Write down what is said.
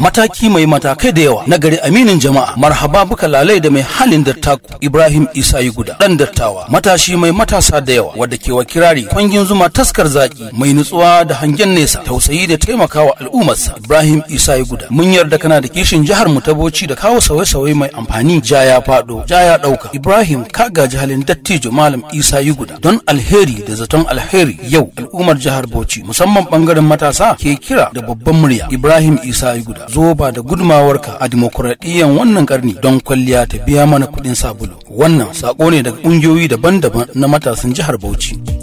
mataki mai matakai da yawa na gari aminin jama'a marhaba buka lalai da mai halin dattaku ibrahim isa yi guda dan dattawa matashi mai matasa da yawa wadda ke wa kirari kwangin zuma taskar zaki mai nutsuwa da hangen nesa tausayi da taimakawa al'ummarsa ibrahim isa yi guda mun yarda kana da kishin jihar mu ta bauchi da kawo sauye-sauye mai amfani ja ya fado ja ya dauka ibrahim ka gaji halin dattijo malam isa yi guda don alheri da zaton alheri yau al'ummar jihar bauchi musamman bangaren matasa ke kira da babban murya ibrahim isa yi guda zo ba da gudumawarka a dimokuraɗiyyan wannan karni don kwalliya ta biya mana kuɗin sabulu wannan sako ne daga ƙungiyoyi daban-daban na matasan jihar bauchi